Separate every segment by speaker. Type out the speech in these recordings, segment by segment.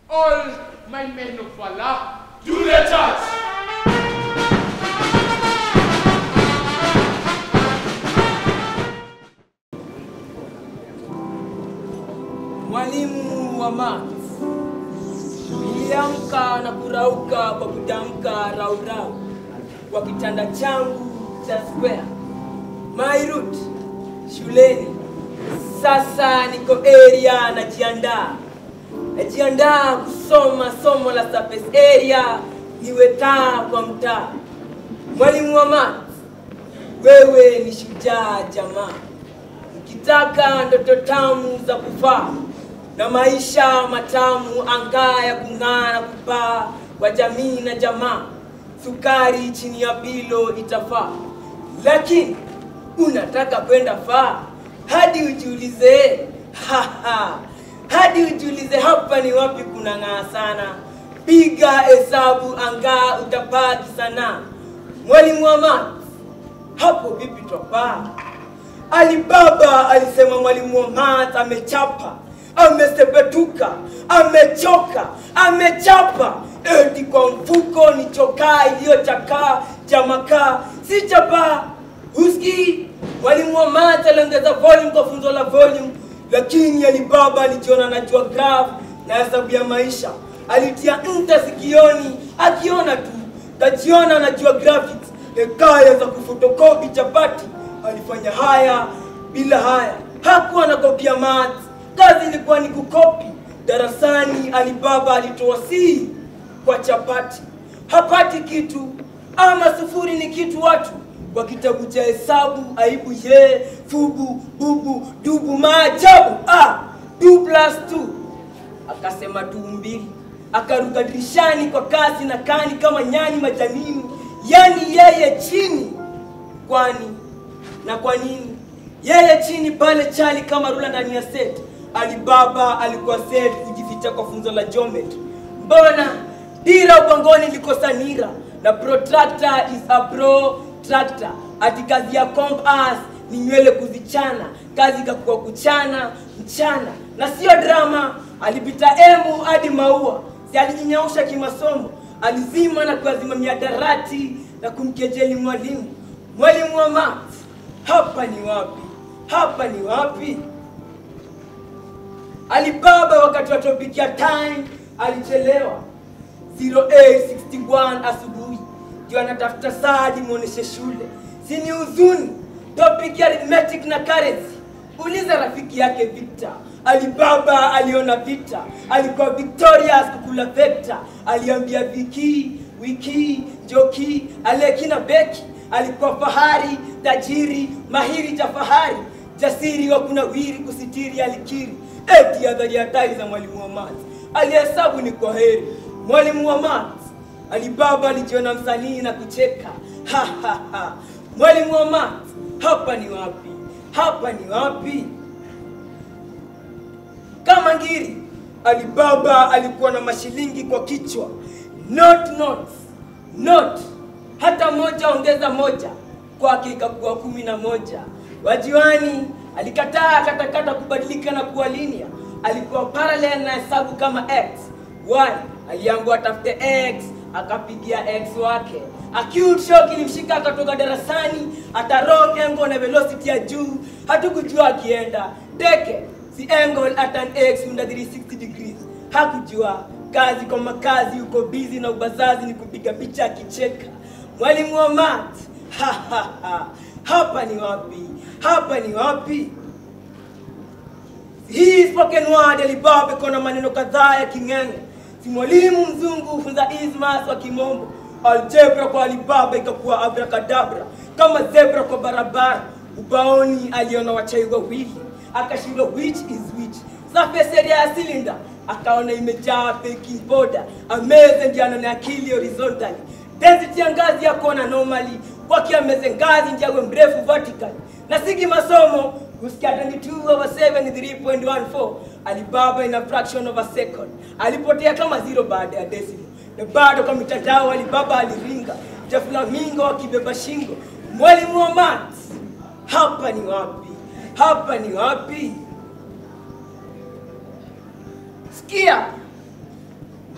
Speaker 1: all my men of valor,
Speaker 2: Do the touch.
Speaker 3: Mwalimu wa maths, niliamka na kurauka kwa kutamka raurau kwa kitanda changu cha square. My route shuleni. Sasa niko area najiandaa, najiandaa kusoma somo la surface area, niwe taa kwa mtaa. Mwalimu wa maths, wewe ni shujaa jamaa ukitaka ndoto tamu za kufaa na maisha matamu angaa ya kung'aa na kupaa kwa jamii na jamaa, sukari chini ya pilo itafaa. Lakini unataka kwenda faa hadi ujiulize, haha, hadi ujiulize hapa ni wapi kuna ng'aa sana. Piga hesabu angaa utapaki sana. Mwalimu wa maths, hapo vipi twapaa? Alibaba alisema mwalimu wa maths amechapa, amesepetuka, amechoka, amechapa eti kwa mfuko ni chokaa iliyochakaa chamakaa, si chapaa. Huski mwalimu wa maths aliongeza volume kwa funzo la volume, lakini Alibaba alijiona anajua graph na hesabu ya maisha. Alitia nta sikioni, akiona tu tajiona anajua graphics, hekaya za kufotokopi chapati alifanya haya bila haya, hakuwa anakopia maths, kazi ilikuwa ni kukopi. Darasani Alibaba alitoa si kwa chapati, hapati kitu ama sufuri ni kitu watu kwa kitabu cha hesabu, aibu ye fubu bubu dubu maajabu ah, du plus two akasema tu mbili, akaruka dirishani kwa kasi na kani kama nyani majanini, yani yeye chini kwani na kwa nini yeye chini pale chali kama rula ndani ya set alibaba alikuwa set kujificha kwa funzo la geometry mbona dira ubongoni likosa nira na protractor is a protractor ati kazi ya compass ni nywele kuzichana kazi ikakuwa kuchana mchana na sio drama alipita emu hadi maua si alijinyausha kimasomo alizima na kuazimamia darati na kumkejeli mwalimu mwalimu wa maths hapa ni wapi hapa ni wapi alibaba wakati wa topic ya time alichelewa 0861 asubuhi ndio anatafuta saadi muoneshe shule si ni huzuni topic ya arithmetic na currency uliza rafiki yake victor alibaba aliona vita alikuwa victorious kukula vector aliambia viki wiki joki alekina beki alikuwa fahari tajiri mahiri cha fahari jasiri wa kunawiri kusitiri alikiri eti adhari hatari za mwalimu wa maths alihesabu ni kwa heri mwalimu wa maths alibaba alijiona msanii na kucheka ha, ha, ha. mwalimu wa maths hapa ni wapi hapa ni wapi kama ngiri alibaba alikuwa na mashilingi kwa kichwa not notes not hata moja ongeza moja kwake ikakuwa kumi na moja wajiwani alikataa katakata kubadilika na kuwa linia alikuwa parallel na hesabu kama x y aliambiwa atafute x akapigia x wake acute shock ilimshika akatoka darasani atarok engo na velocity ya juu hatukujua akienda teke si angle at an x under 360 degrees hakujua kazi kwa makazi uko busy na ubazazi ni kupiga picha akicheka mwalimu wa math ha, ha, ha. hapa ni wapi hapa ni wapi hii spoken word alibaba iko na maneno kadhaa ya king'enge si mwalimu mzungu hufunza ismas wa kimombo aljebra kwa alibaba ikakuwa abrakadabra kama zebra kwa barabara ubaoni aliona wachai wawili akashindwa which is which surface area ya cylinder akaona imejaa baking powder ameze ndio anaona akili horizontally density ya ngazi ya kona normally kwake ameze ngazi ndio awe mrefu vertical na sigi masomo kusikia 22 over 7 ni 3.14 alibaba in a fraction of a second alipotea kama zero baada ya decimal na bado kwa mitandao alibaba aliringa jaflamingo akibeba shingo mwalimu wa maths hapa ni wapi hapa ni wapi sikia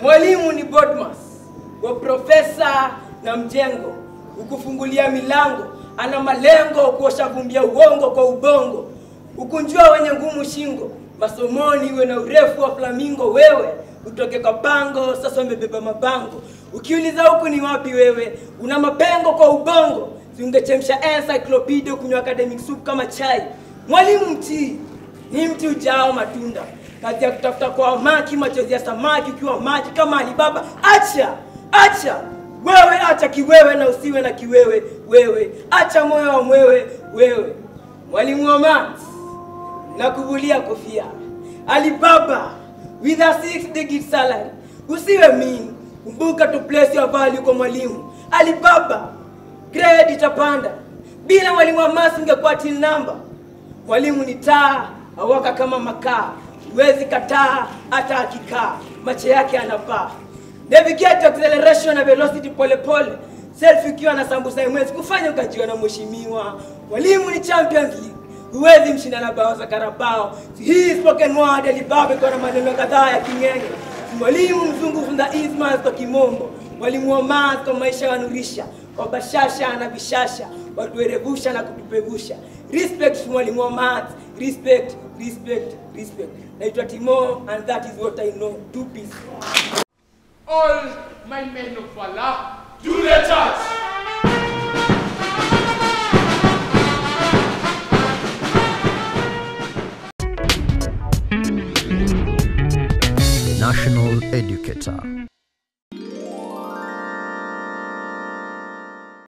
Speaker 3: Mwalimu ni Bodmas wa profesa na mjengo, ukufungulia milango, ana malengo kuosha vumbi ya uongo kwa ubongo, ukunjua wenye ngumu shingo, masomoni iwe na urefu wa flamingo. Wewe utoke kwa pango, sasa umebeba mabango. Ukiuliza huku ni wapi, wewe una mapengo kwa ubongo, ziungechemsha encyclopedia kunywa academic soup kama chai. Mwalimu mtii ni mti ujao matunda, kazi ya kutafuta kwa maki, machozi ya samaki ukiwa maji kama Alibaba. Acha acha wewe, acha kiwewe na usiwe na kiwewe wewe, acha moyo wa mwewe wewe. Mwalimu wa maths na kuvulia kofia Alibaba with a six digit salary. Usiwe mean, kumbuka to place your value kwa mwalimu Alibaba. Grade itapanda bila mwalimu wa maths, ungekuwa till number. Mwalimu ni taa awaka kama makaa, huwezi kataa hata akikaa, macho yake anapaa. Navigate acceleration na velocity polepole, self ikiwa na sambusa imwezi kufanya ukajiwa na mheshimiwa. Mwalimu ni Champions League, huwezi mshinda na bao za Karabao. Hii spoken word Alibaba iko na maneno kadhaa ya king'enge. Mwalimu mzungu funda ismas kwa kimombo, mwalimu wa math kwa maisha wanurisha, kwa bashasha na bishasha watuerevusha na kutupevusha. Respect mwalimu wa math, respect, respect, respect. Naitwa Timo and that is what I know. Two peace.
Speaker 1: All my men of valor,
Speaker 2: Do the charge.
Speaker 4: National Educator.